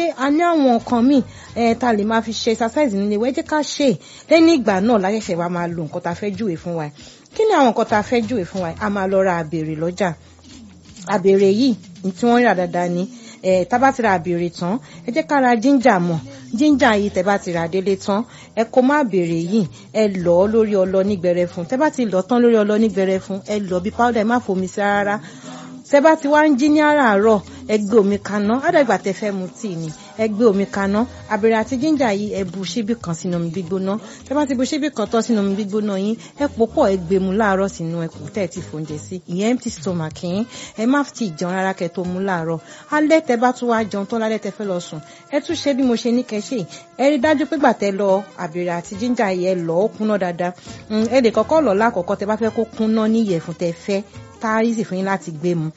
pé a ní àwọn nǹkan míì ẹ̀ ta lè máa fi ṣe exercise nílé wa ẹ jẹ́ ká ṣe é lẹ́yìn ìgbà náà láṣẹ̀ṣẹ̀ wa máa lo nǹkan tá a fẹ́ júwe fún wa kí ni àwọn nǹkan tá a fẹ́ júwe fún wa a máa lọ ra àbèrè lọ́jà àbèrè yìí tí wọ́n rà dáadáa ni ẹ tá bá ti ra àbèrè tán ẹ jẹ́ ká ra jíńjà mọ̀ jíńjà yìí tẹ́ bá ti rà délé tán ẹ kó má àbèrè yìí ẹ lọ̀ ọ́ lórí ọlọ nígbẹrẹ fún tẹ́ bá ti lọ̀ tán lórí ọlọ nígbẹrẹ fún ẹ lọ̀ bí powder ẹ má fomi sí rárá tẹ́ bá ti wá ń jí ní àràárọ̀ ẹ gbé omi kaná àdàgbà tẹ́ fẹ́ mu tíì ni ẹ gbé omi kaná àbèrè àti jíńjà yìí ẹ bu ṣíbí kan sínú omi gbígbóná tẹ́ bá ti bu ṣíbí kan tán sínú omi gbígbóná yín ẹ pò pọ̀ ẹ gbé mu láàárọ̀ sínú ẹkùn tẹ́ ẹ ti fòúnjẹ sí ìyẹn empty stomach yín ẹ má ti jẹun rárá kẹ́ tó mu láàárọ̀ alẹ́ tẹ́ bá tún wá jẹun tán lálẹ́ tẹ́ fẹ́ lọ sùn ẹ tún ṣe bí mo ṣe ní kẹ́ ṣe ẹ rí dájú pé gbà tẹ́ lọ àbèrè àti jíńjà yìí ẹ lọ̀ ó kúnná dáadáa ẹ lè kọ́kọ́ lọ̀ lákọ̀ọ́kọ́ tẹ́ bá fẹ́ kó kúnná ní ìyẹ̀fun tẹ́ fẹ́ tárísì fún yín láti gbé mu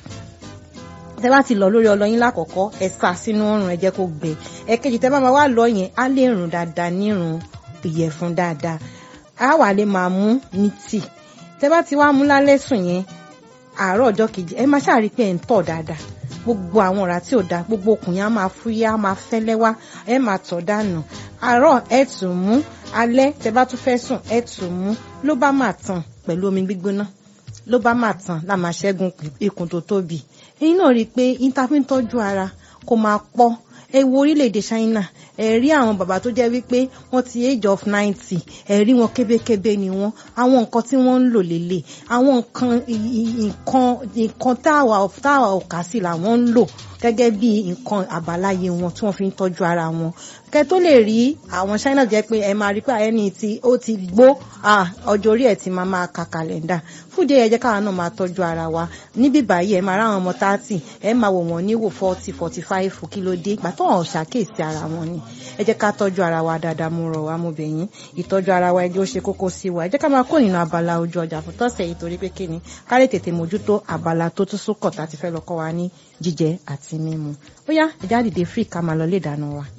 tẹ bá ti lọ lórí ọlọyin lákọ̀ọ́kọ́ ẹ sá sínú ọrùn ẹ jẹ́ kó gbẹ ẹ̀kejì tẹ bá máa wá lọ yẹn á lè rùn dáadáa nírun ìyẹ̀fun dáadáa á wà lè máa mú ní tì tẹ bá ti wá mú lálẹ́ sùn yẹn àárọ̀ ọjọ́ kejì ẹ máa ṣáà rí pé ẹ ń tọ̀ dáadáa gbogbo àwọn ọ̀rá tí ò dáa gbogbo okùn yẹn á máa fúyẹ́ á máa fẹ́lẹ́ wá ẹ máa tọ̀ dànù àárọ̀ ẹ tún mú alẹ́ tẹ bá tún fẹ́ sùn ẹ tún mú ló bá máa tàn pẹ̀lú omi gbígbóná ló bá máa tàn lá máa ṣẹ́gun ikùn tó tóbi ẹ̀yin náà rí i pé interfin tọ́jú ara kò máa pọ̀ ẹ wo orílẹ̀-èdè China ẹ rí àwọn bàbá tó jẹ́ wípé wọ́n ti age of ninety ẹ rí wọn kébékébé ni wọ́n àwọn nǹkan tí wọ́n ń lò lélẹ̀ àwọn nǹkan nǹkan nǹkan táwa táwa ò kà sí làwọn ń lò gẹ́gẹ́ bí nǹkan àbáláyé wọn tí wọ́n fi ń tọ́jú ara wọn kẹ tó lè rí àwọn China jẹ́ pé ẹ máa rí pé ẹni tí ó ti gbó ọjọ́ orí ẹ̀ ti máa máa ka kàlẹ́ndà fúdìí ẹ jẹ́ káwa náà máa tọ́jú ara wa níbí báyìí ẹ máa ráwọn ọmọ thirty ẹ máa wò wọ́n níwò forty forty five kí ló dé ìgbà tó hàn ṣàkíyèsí ara wọn ni ẹ jẹ́ ká tọ́jú ara wa dáadáa mo rọ̀ wá mo bẹ̀ yín ìtọ́jú ara wa ẹjọ́ ṣe kókó sí wa ẹ jẹ́ ká máa kó nínú abala ojú ọjà fún tọ́sẹ̀ yìí torí pé kí ni ká lè tètè mójútó abala tó tún sókọ̀ tá ti fẹ́ lọ kọ́ wa ní jíjẹ àti mímu ó yá ẹ̀já dìde free ká máa lọ lé ìdáná wa.